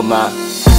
mawe.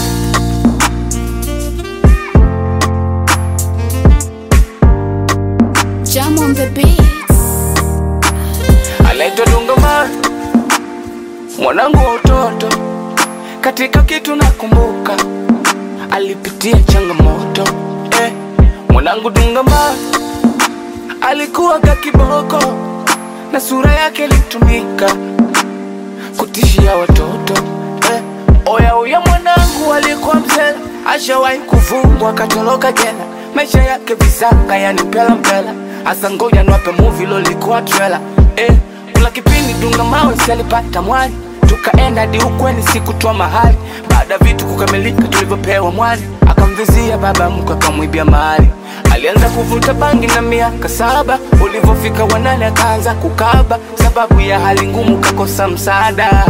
Jam on the beats. anaitwa Dunga Mawe, mwanangu wa utoto. Katika kitu nakumbuka, alipitia changamoto eh. Mwanangu Dunga Mawe alikuwa ka kiboko na sura yake ilitumika kutishia watoto eh. Oya uya mwanangu alikuwa mzela, ashawahi kufungwa akatoroka jela, maisha yake visanga yani mpela mpela. Asa ngoja niwape movie lolikuwa trailer eh. Kula kipindi Dunga Mawe si alipata mwali, tukaenda hadi ukweni sikutwa mahali. Baada ya vitu kukamilika tulivyopewa mwali, akamvizia baba mkwe akamwibia mahali. Alianza kuvuta bangi na miaka saba, ulivyofika wanane akaanza kukaba, sababu ya hali ngumu kakosa msaada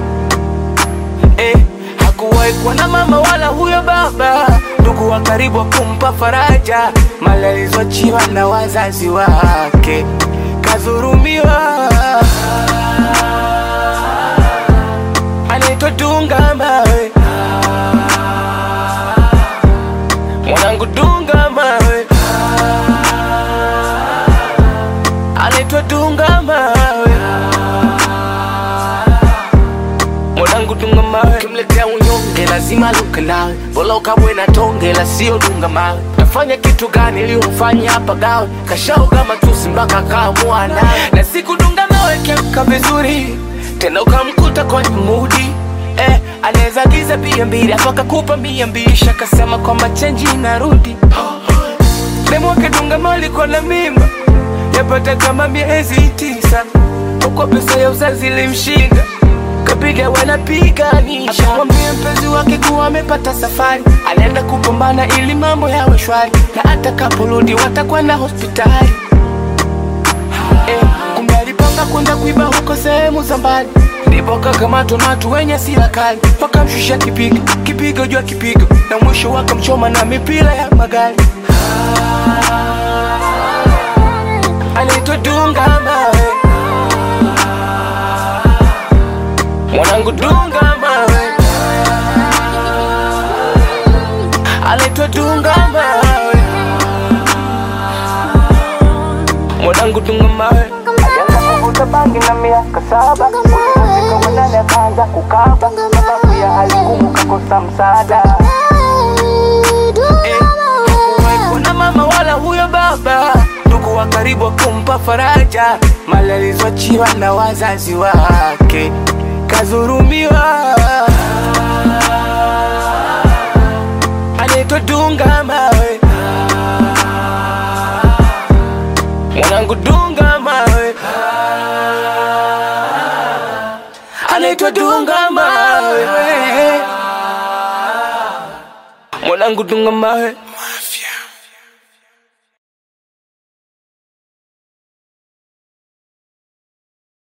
eh, hakuwahi kuwa na mama wala huyo baba, ndugu wa karibu wa kumpa faraja, mali alizoachiwa na wazazi wake, kadhurumiwa. Anaitwa Dunga Mawe, mwanangu Dunga Mawe, anaitwa Dunga Mawe mwanangu dunga mawe, kimletea unyonge lazima luke nawe, bora ukabwe na tonge la sio dunga mawe. Nafanya kitu gani ili umfanye hapa gawe, kashauga matusi mpaka kaamua nawe, na siku dunga mawe kemka vizuri tena ukamkuta kwenye mudi eh, anaweza giza bia mbili hapo akakupa mia mbili shakasema kwamba chenji inarudi demu wake dunga mawe alikuwa na mimba yapata kama miezi tisa, huko pesa ya uzazi ilimshinda kapiga wanapiganisha, akamwambia mpenzi wake kuwa amepata safari, anaenda kupambana ili mambo yawe shwari, na atakaporudi watakwenda hospitali. Eh, kumbe alipanga kwenda kuiba huko sehemu za mbali, ndipo kakamatwa na watu wenye sila kali, wakamshusha kipigo kipigo juu ya kipigo, na mwisho wakamchoma na mipira ya magari. Anaitwa Dunga Mawe, mwanangu Dunga Mawe, anaitwa Dunga Mawe, mwanangu Dunga Mawe. Alianza kuvuta bangi na miaka saba, ulipofika wanane akaanza kukaba, sababu ya hali ngumu kakosa msaada. Eh, hakuwahi kuwa na mama wala huyo baba, ndugu wa karibu wa kumpa faraja, mali alizoachiwa na wazazi wake, kadhurumiwa. Anaitwa Dunga Mawe, mwanangu Dunga Mawe, anaitwa Dunga Mawe, mwanangu Dunga Mawe.